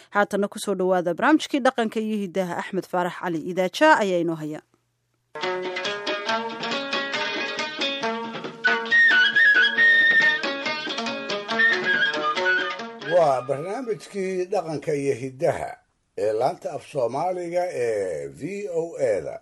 haatana kusoo dhowaada barnaamijkii dhaqanka iyo hidaha axmed faarax cali idaaja ayaa inoo haya waa barnaamijkii dhaqanka iyo hiddaha ee laanta af soomaaliga ee v o eda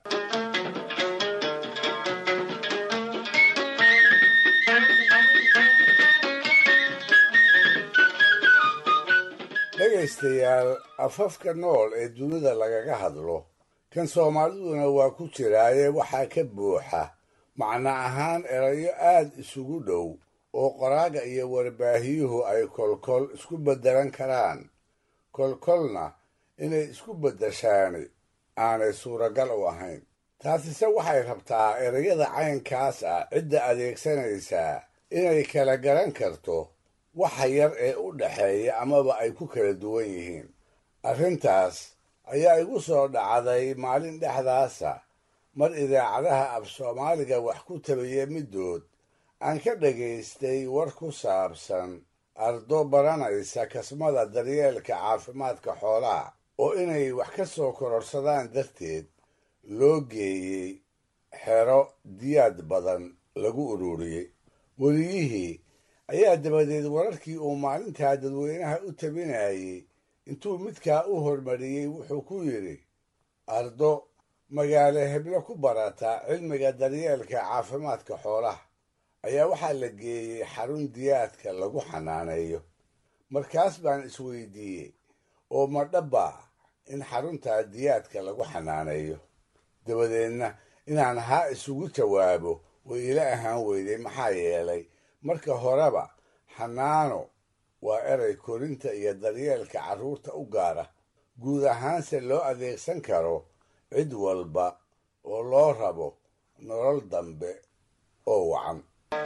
dhegaystayaal afafka nool ee dunida lagaga hadlo kan soomaaliduna waa ku jiraaye waxaa ka buuxa macno ahaan erayo aad isugu dhow oo qoraaga iyo warbaahiyuhu ay kolkol isku beddelan karaan kolkolna inay isku beddeshaani aanay suuragal u ahayn taasise waxay rabtaa erayada caynkaas ah cidda adeegsanaysaa inay kala garan karto waxa yar ee u dhaxeeya amaba ay ku kala duwan yihiin arrintaas ayaa igu soo dhacday maalin dhexdaasa mar idaacadaha af soomaaliga wax ku tabiya middood aan ka dhagaystay war ku saabsan ardo baranaysa kasmada daryeelka caafimaadka xoolaha oo inay wax ka soo kororsadaan darteed loo geeyey xero diyaad badan lagu ururiyey weliyihii ayaa dabadeed wararkii uu maalintaa dadweynaha u tabinayey intuu midkaa u hormariyey wuxuu ku yidhi ardo magaalo heblo ku barata cilmiga daryeelka caafimaadka xoolaha ayaa waxaa la geeyey xarun diyaadka lagu xanaaneeyo markaas baan isweydiiyey oo ma dhabbaa in xaruntaa diyaadka lagu xanaaneeyo dabadeedna inaan haa isugu jawaabo way ila ahaan weyday maxaa yeelay marka horeba xanaano waa eray korinta iyo daryeelka carruurta u gaara guud ahaanse loo adeegsan karo cid walba oo loo rabo nolol dambe oo wacan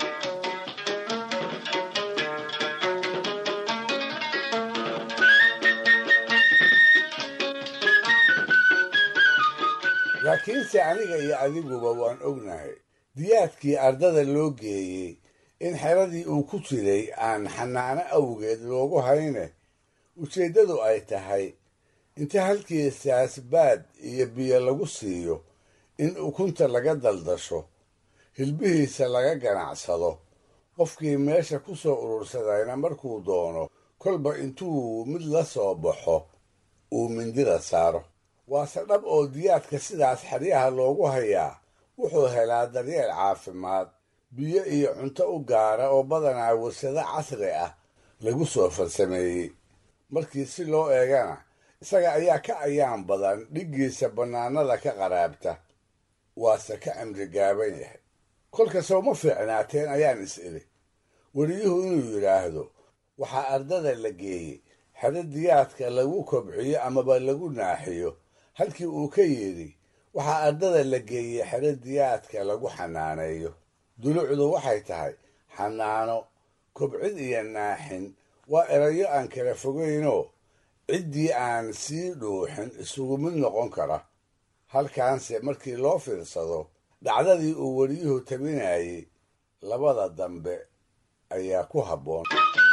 laakiinse aniga iyo adiguba waan ognahay diyaadkii ardada loo geeyey in xeradii uu ku jiray aan xanaano awgeed loogu hayne ujeeddadu ay tahay inta halkiisaas baad iyo biyo lagu siiyo in ukunta laga daldasho hilbihiisa laga ganacsado qofkii meesha ku soo urursadayna markuu doono kolba intuu mid la soo baxo uu mindida saaro waase dhab oo diyaadka sidaas xeryaha loogu hayaa wuxuu helaa daryeel caafimaad biyo iyo cunto u gaara oo badanaa warsado casri ah lagu soo farsameeyey markii si loo eegana isaga ayaa ka ayaan badan dhiggiisa bannaanada ka qaraabta waase ka cimri gaaban yahay kolkasoo ma fiicnaateen ayaan is idhi weliyuhu inuu yidhaahdo waxaa ardada la geeyey xero diyaadka lagu kobciyo amaba lagu naaxiyo halkii uu ka yidhi waxaa ardada la geeyey xero diyaadka lagu xanaaneeyo dulucdu waxay tahay xanaano kobcid iyo naaxin waa erayo aan kala fogaynoo ciddii aan sii dhuuxin isugu mid noqon kara halkaanse markii loo fiirsado dhacdadii uu weliyuhu tabinayey labada dambe ayaa ku habboon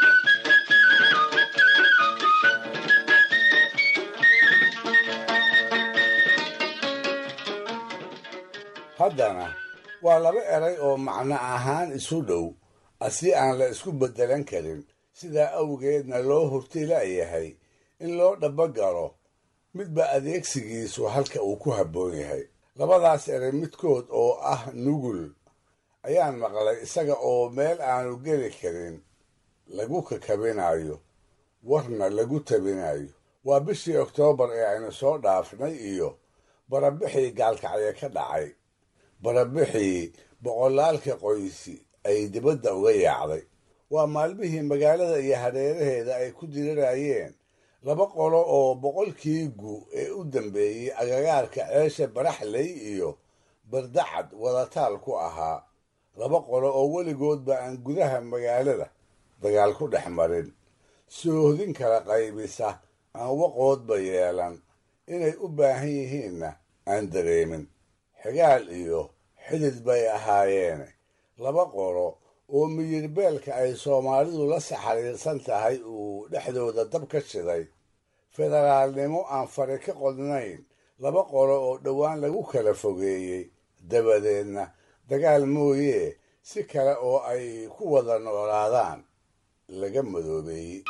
haddana waa laba eray oo macno ahaan isu dhow asi aan la isku beddelan karin sidaa awgeedna loo hurti la'yahay in loo dhabbagalo midba adeegsigiisu halka uu ku habboon yahay labadaas eray midkood oo ah nugul ayaan maqlay isaga oo meel aanu geli karin lagu kakabinayo warna lagu tabinayo waa bishii oktoobar ee aynu soo dhaafnay iyo barabixii gaalkacye ka dhacay barabixii boqolaalka qoysi ay dibadda uga yaacday waa maalmihii magaalada iyo hareeraheeda ay ku dirirayeen laba qolo oo boqolkii gu ee u dambeeyey agagaarka ceesha baraxley iyo bardacad wadataal ku ahaa laba qolo oo weligoodba aan gudaha magaalada dagaal ku dhex marin soohdin kala qaybisa aan waqoodba yeelan inay u baahan yihiinna aan dareemin xigaal iyo xidid bay ahaayeene laba qolo oo miyirbeelka ay soomaalidu la saxariirsan tahay uu dhexdooda dab ka shiday federaalnimo aan fari ka qodnayn laba qolo oo dhowaan lagu kala fogeeyey dabadeedna dagaal mooyee si kale oo ay ku wada noolaadaan laga madoobeeyey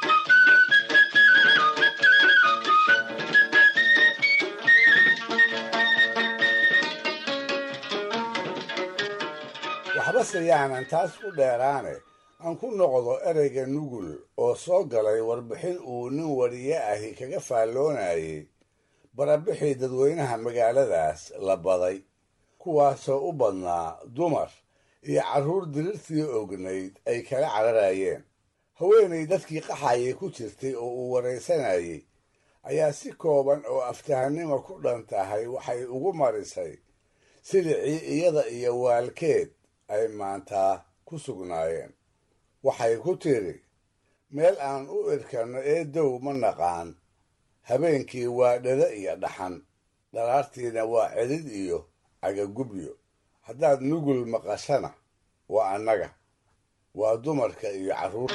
waxbase yaanan taas ku dheeraane aan ku noqdo ereyga nugul oo soo galay warbixin uu nin wariye ahi kaga faalloonayay barabixii dadweynaha magaaladaas la baday kuwaasoo u badnaa dumar iyo carruur dirirtii ognayd ay kala cararayeen haweenay dadkii qaxayay ku jirtay oo uu waraysanayay ayaa si kooban oo aftahanimo ku dhan tahay waxay ugu marisay silicii iyada iyo waalkeed ay maantaa ku sugnaayeen waxay ku tidhi meel aan u irkanno ee dow ma naqaan habeenkii waa dhada iyo dhaxan dhalaartiina waa celid iyo cagagubyo haddaad nugul maqashana waa annaga waa dumarka iyo carruur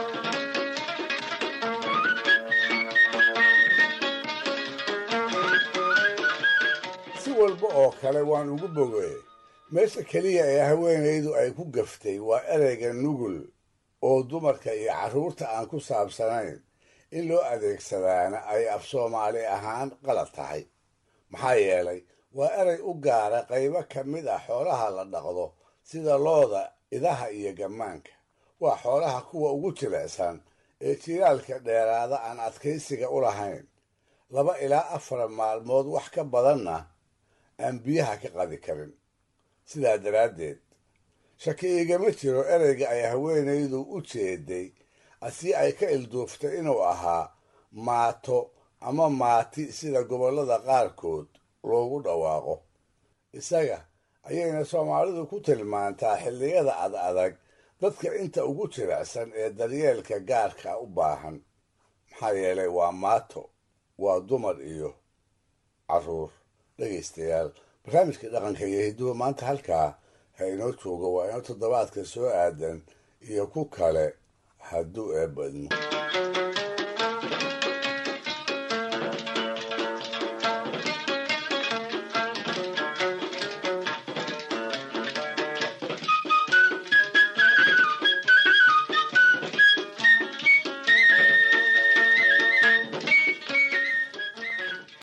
si walba oo kale waan ugu bogoye meesha keliya ee haweenaydu ay ku gaftay waa ereyga nugul oo dumarka iyo carruurta aan ku saabsanayn in loo adeegsadaana ay af soomaali ahaan qalad tahay maxaa yeelay waa erey u gaara qaybo ka mid ah xoolaha la dhaqdo sida looda idaha iyo gammaanka waa xoolaha kuwa ugu jilicsan ee jilaalka dheeraada aan adkaysiga u lahayn laba ilaa afar maalmood wax ka badanna aan biyaha ka qadi karin sidaa daraaddeed shaki igama jiro ereyga ay haweenaydu u jeeday asii ay ka ilduuftay inuu ahaa maato ama maati sida gobollada qaarkood loogu dhawaaqo isaga ayayna soomaalidu ku tilmaantaa xilliyada ad adag dadka inta ugu jilicsan ee daryeelka gaarka u baahan maxaa yeelay waa maato waa dumar iyo carruur dhegaystayaal barnaamijka dhaqanka iyo hidduhu maanta halkaa ha inoo joogo waa inoo toddobaadka soo aadan iyo ku kale hadduu eebadmo